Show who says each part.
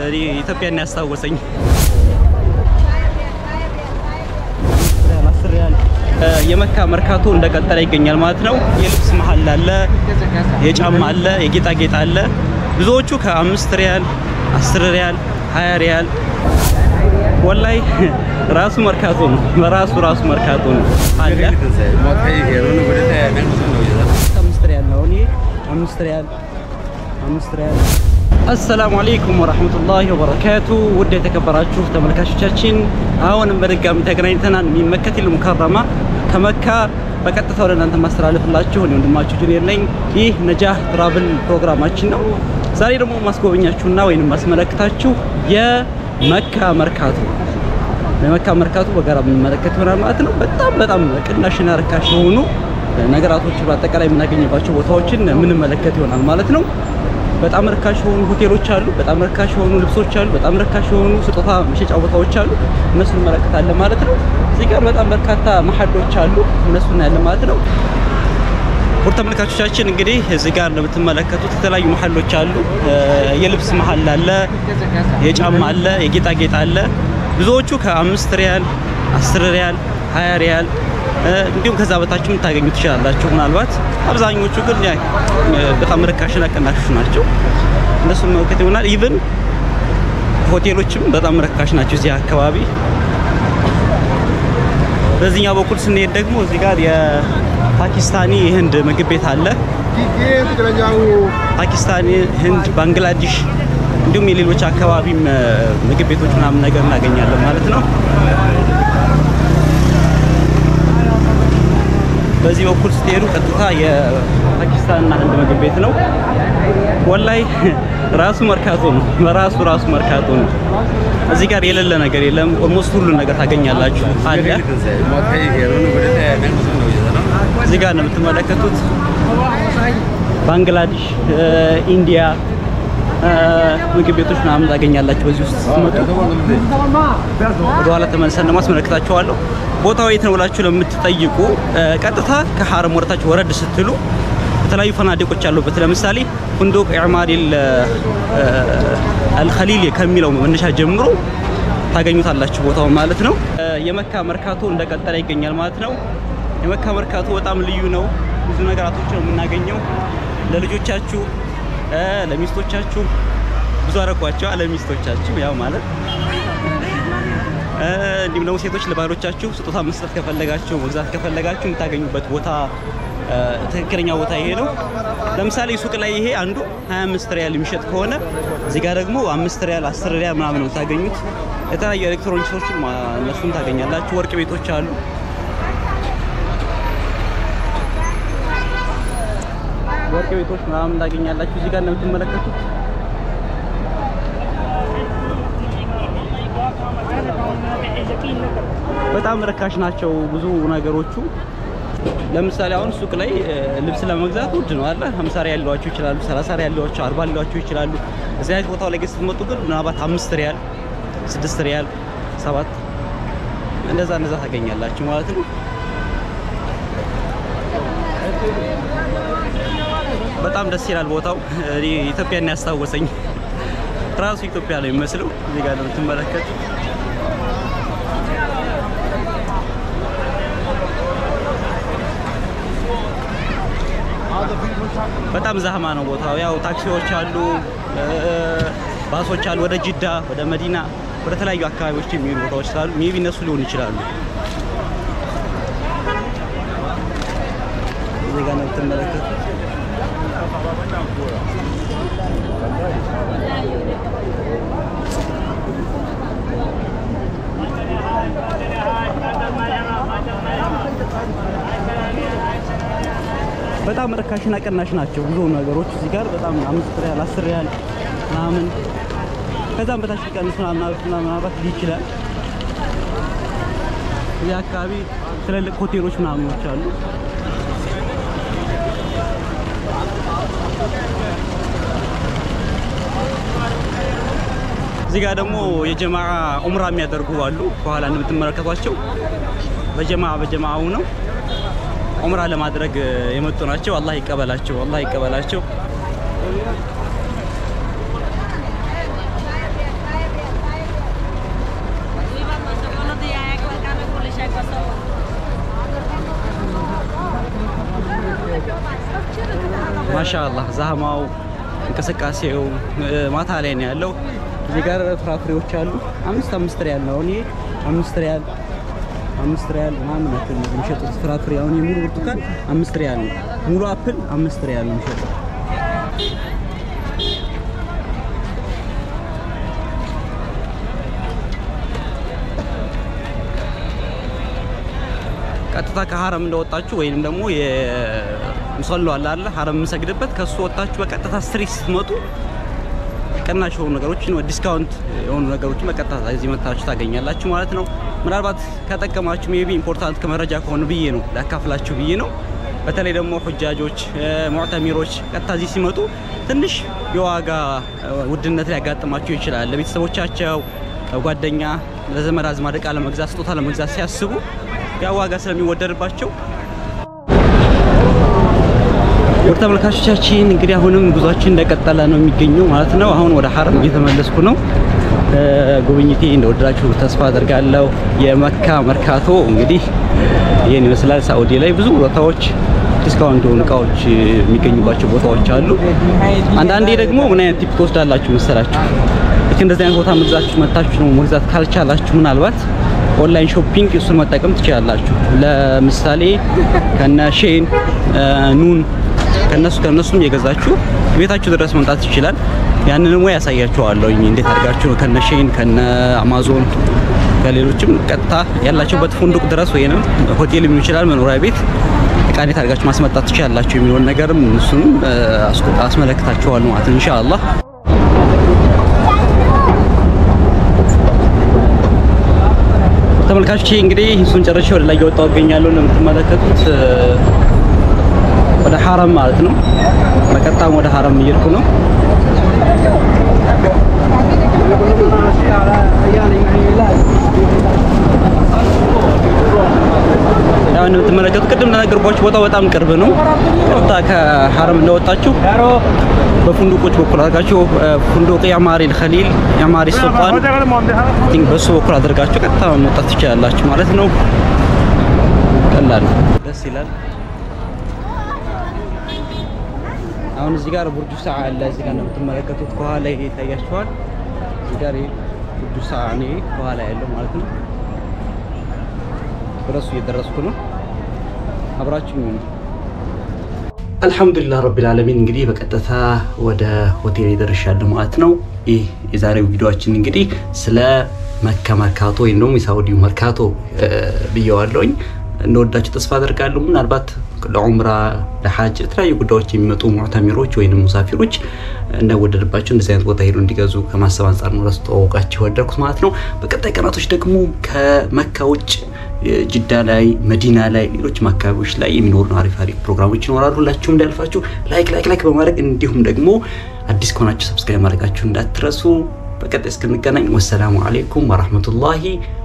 Speaker 1: እኔ ኢትዮጵያን ያስታወሰኝ የመካ መርካቶ እንደቀጠለ ይገኛል ማለት ነው። የልብስ መሀል አለ፣ የጫማ አለ፣ የጌጣጌጥ አለ። ብዙዎቹ ከአምስት ሪያል፣ አስር ሪያል፣ ሀያ ሪያል ወላይ ራሱ መርካቶ ነው። በራሱ ራሱ መርካቶ ነው አለ። አምስት ሪያል ነው። እኔ አምስት ሪያል አምስት ሪያል። አሰላሙ አለይኩም ወራህመቱላሂ ወበረካቱ። ውድ የተከበራችሁ ተመልካቾቻችን አሁንም በድጋሚ ተገናኝተናል። ሚን መከቲል ሙከረማ ከመካ በቀጥታ ወደ እናንተ ማስተላለፍላችሁ እኔ ወንድማችሁ ጁኒየር ነኝ። ይህ ነጃህ ትራቭል ፕሮግራማችን ነው። ዛሬ ደግሞ ማስጎበኛችሁና ወይንም ማስመለክታችሁ የመካ መርካቶ የመካ መርካቶ በጋራ የምንመለከት ይሆናል ማለት ነው። በጣም በጣም ቅናሽና ርካሽ የሆኑ ነገራቶች በአጠቃላይ የምናገኝባቸው ቦታዎችን የምንመለከት ይሆናል ማለት ነው። በጣም ርካሽ የሆኑ ሆቴሎች አሉ። በጣም ርካሽ የሆኑ ልብሶች አሉ። በጣም ርካሽ የሆኑ ስጦታ መሸጫ ቦታዎች አሉ። እነሱን እንመለከታለን ማለት ነው። እዚህ ጋር በጣም በርካታ መሀሎች አሉ። እነሱን እናያለን ማለት ነው። ውድ ተመልካቾቻችን እንግዲህ እዚህ ጋር እንደምትመለከቱት የተለያዩ መሀሎች አሉ። የልብስ መሀል አለ፣ የጫማ አለ፣ የጌጣጌጥ አለ። ብዙዎቹ ከአምስት ሪያል፣ አስር ሪያል፣ ሀያ ሪያል እንዲሁም ከዛ በታችም ታገኙ ትችላላችሁ። ምናልባት አብዛኞቹ ግን በጣም ርካሽና ቅናሾች ናቸው። እነሱን መመልከት ይሆናል። ኢቭን ሆቴሎችም በጣም ርካሽ ናቸው እዚህ አካባቢ። በዚህኛው በኩል ስንሄድ ደግሞ እዚህ ጋር የፓኪስታኒ የህንድ ምግብ ቤት አለ። ፓኪስታኒ፣ ህንድ፣ ባንግላዴሽ እንዲሁም የሌሎች አካባቢም ምግብ ቤቶች ምናምን ነገር እናገኛለን ማለት ነው። በዚህ በኩል ስትሄዱ ቀጥታ የፓኪስታንና ህንድ ምግብ ቤት ነው። ወላይ ራሱ መርካቶ ነው። በራሱ ራሱ መርካቶ ነው። እዚህ ጋር የሌለ ነገር የለም። ኦልሞስት ሁሉ ነገር ታገኛላችሁ አለ። እዚህ ጋር ነው የምትመለከቱት ባንግላዴሽ፣ ኢንዲያ ምግብ ቤቶች ምናምን ታገኛላችሁ። በዚህ ውስጥ ስትመጡ ወደኋላ ተመልሰን ደግሞ አስመለክታችኋለሁ። ቦታው የት ነው ብላችሁ ለምትጠይቁ ቀጥታ ከሐረም ወረታችሁ ወረድ ስትሉ የተለያዩ ፈናዲቆች አሉበት። ለምሳሌ ፉንዱቅ ኢዕማሪል አልኸሊል ከሚለው መነሻ ጀምሮ ታገኙታላችሁ ቦታው ማለት ነው። የመካ መርካቶ እንደቀጠለ ይገኛል ማለት ነው። የመካ መርካቶ በጣም ልዩ ነው። ብዙ ነገራቶች ነው የምናገኘው ለልጆቻችሁ ለሚስቶቻችሁ ብዙ አረኳቸው ለሚስቶቻችሁ ያው ማለት እንዲሁም ደግሞ ሴቶች ለባሎቻችሁ ስጦታ መስጠት ከፈለጋችሁ መግዛት ከፈለጋችሁ የምታገኙበት ቦታ ትክክለኛ ቦታ ይሄ ነው። ለምሳሌ ሱቅ ላይ ይሄ አንዱ 25 ሪያል የሚሸጥ ከሆነ እዚህ ጋር ደግሞ 5 ሪያል 10 ሪያል ምናምን ነው የምታገኙት። የተለያዩ ኤሌክትሮኒክሶችን እነሱን ታገኛላችሁ። ወርቅ ቤቶች አሉ። ወርቅ ቤቶች ምናምን ታገኛላችሁ። እዚህ ጋር እንደምትመለከቱት በጣም ርካሽ ናቸው ብዙ ነገሮቹ። ለምሳሌ አሁን ሱቅ ላይ ልብስ ለመግዛት ውድ ነው አለ 50 ሪያል ሊሏቸው ይችላሉ፣ 30 ሪያል ሊሏቸው፣ 40 ሊሏቸው ይችላሉ። እዚህ አይነት ቦታው ላይ ግን ስትመጡ ግን ምናልባት 5 ሪያል፣ 6 ሪያል፣ 7 እንደዛ እንደዛ ታገኛላችሁ ማለት ነው። በጣም ደስ ይላል ቦታው። እኔ ኢትዮጵያን ያስታወሰኝ ራሱ ኢትዮጵያ ነው የሚመስለው። እዚህ ጋር ነው የምትመለከቱት። በጣም ዛህማ ነው ቦታው። ያው ታክሲዎች አሉ፣ ባሶች አሉ፣ ወደ ጅዳ፣ ወደ መዲና፣ ወደ ተለያዩ አካባቢዎች የሚሄዱ ቦታዎች ስላሉ ሜቢ እነሱ ሊሆኑ ይችላሉ። እዚህ ጋር ነው የምትመለከቱት። በጣም ርካሽና ቅናሽ ናቸው ብዙ ነገሮች እዚህ ጋር በጣም አምስት ሪያል አስር ሪያል ምናምን ከዛም በታች ሊቀንስ ምናልባት ይችላል። እዚህ አካባቢ ትልልቅ ሆቴሎች ምናምኖች አሉ። እዚህ ጋር ደግሞ የጀማዓ ኡምራ የሚያደርጉ አሉ። ከኋላ እንደምትመለከቷቸው በጀማ በጀማዓው ነው ኡምራ ለማድረግ የመጡ ናቸው። አላህ ይቀበላቸው፣ አላህ ይቀበላቸው። ማሻአላህ ዛህማው እንቅስቃሴው ማታ ላይ ነው ያለው። እዚህ ጋር ፍራፍሬዎች አሉ። አምስት አምስት ሪያል ነው። እኔ አምስት ሪያል አምስት ሪያል ምናምን ናቸው የሚሸጡት ፍራፍሬ። አሁን የሙሉ ብርቱካን አምስት ሪያል ነው። ሙሉ አፕል አምስት ሪያል ነው የሚሸጠው። ቀጥታ ከሀረም እንደወጣችሁ ወይንም ደግሞ የሙሰሎ አለ አይደል ሀረም የምንሰግድበት ከሱ ወጣችሁ በቀጥታ ስትሪት ስትመጡ ቅናሽ የሆኑ ነገሮችን ዲስካውንት የሆኑ ነገሮችን በቀጥታ እዚህ መታችሁ ታገኛላችሁ ማለት ነው። ምናልባት ከጠቀማችሁ ሜቢ ኢምፖርታንት ከመረጃ ከሆነ ብዬ ነው ላካፍላችሁ ብዬ ነው። በተለይ ደግሞ ሁጃጆች፣ ሙዕተሚሮች ቀጥታ እዚህ ሲመጡ ትንሽ የዋጋ ውድነት ሊያጋጥማቸው ይችላል። ለቤተሰቦቻቸው፣ ጓደኛ፣ ለዘመድ አዝማድ ዕቃ ለመግዛት ስጦታ ለመግዛት ሲያስቡ ያ ዋጋ ስለሚወደድባቸው ውድ ተመልካቾቻችን እንግዲህ አሁንም ጉዟችን እንደቀጠለ ነው የሚገኘው ማለት ነው። አሁን ወደ ሀረም እየተመለስኩ ነው። ጉብኝቴ እንደወደዳችሁ ተስፋ አደርጋለሁ። የመካ መርካቶ እንግዲህ ይህን ይመስላል። ሳኡዲ ላይ ብዙ ቦታዎች ዲስካውንት የሆኑ እቃዎች የሚገኙባቸው ቦታዎች አሉ። አንዳንዴ ደግሞ ምን አይነት ቲፕ ትወስዳላችሁ መሰላችሁ? ልክ እንደዚህ አይነት ቦታ መግዛችሁ መታችሁ ነው መግዛት ካልቻላችሁ ምናልባት ኦንላይን ሾፒንግ እሱን መጠቀም ትችላላችሁ። ለምሳሌ ከነ ሼን ኑን ከነሱ ከነሱም የገዛችሁ ቤታችሁ ድረስ መምጣት ይችላል። ያንንም ወይ ያሳያችኋለሁ እንዴት አድርጋችሁ ከነ ሼን ከነ አማዞን ከሌሎችም ቀጥታ ያላችሁበት ፉንዱቅ ድረስ ወይንም ሆቴል ሊሆን ይችላል መኖሪያ ቤት እቃ እንዴት አድርጋችሁ ማስመጣት ትችላላችሁ የሚለውን ነገርም እሱንም አስመለክታችኋለሁ ማለት ነው ኢንሻአላህ። ተመልካቾቼ እንግዲህ እሱን ጨርሼ ወደ ላይ እየወጣሁ እገኛለሁ። እንደምትመለከቱት ወደ ሀረም ማለት ነው። በቀጥታም ወደ ሀረም እየሄድኩ ነው። ያው እንደምትመለከቱት ቅድም እንደነገርኳችሁ ቦታው በጣም ቅርብ ነው። ቀጥታ ከሀረም እንደወጣችሁ በፉንዱቆች በኩል አድርጋችሁ ፉንዱቅ የአማሪ ልኸሊል የአማሪ ሱልጣን ቲንክ በሱ በኩል አድርጋችሁ ቀጥታ መውጣት ትችላላችሁ ማለት ነው። ቀላል ደስ ይላል። አሁን እዚህ ጋር ቡርጁ ሰዓ አለ። እዚህ ጋር እንደምትመለከቱት ከኋላ ይሄ ይታያችኋል። እዚህ ጋር ቡርጁ ሰዓ ነው ከኋላ ያለው ማለት ነው። ወደሱ እየደረስኩ ነው። አብራችሁኝ ነው። አልሐምዱሊላህ ረቢል ዓለሚን እንግዲህ በቀጥታ ወደ ሆቴል ደርሻለሁ ማለት ነው። ይህ የዛሬው ቪዲዮአችን እንግዲህ ስለ መካ መርካቶ ወይም ደግሞ የሳውዲው መርካቶ ብየዋለሁኝ። እንደወዳችሁ ተስፋ አደርጋለሁ። ምናልባት ለዑምራ ለሐጅ የተለያዩ ጉዳዮች የሚመጡ ሙዕተሚሮች ወይም ሙሳፊሮች እንዳይወደድባቸው እንደዚህ አይነት ቦታ ሄዱ እንዲገዙ ከማሰብ አንጻር ነው ላስተዋወቃችሁ የወደድኩት ማለት ነው። በቀጣይ ቀናቶች ደግሞ ከመካ ውጭ ጅዳ ላይ፣ መዲና ላይ፣ ሌሎችም አካባቢዎች ላይ የሚኖሩ አሪፍ አሪፍ ፕሮግራሞች ይኖራሉ። ሁላችሁም እንዳያልፋችሁ ላይክ ላይክ ላይክ በማድረግ እንዲሁም ደግሞ አዲስ ከሆናችሁ ሰብስክራይብ ማድረጋችሁ እንዳትረሱ። በቀጣይ እስክንገናኝ ወሰላሙ አሌይኩም ወራህመቱላሂ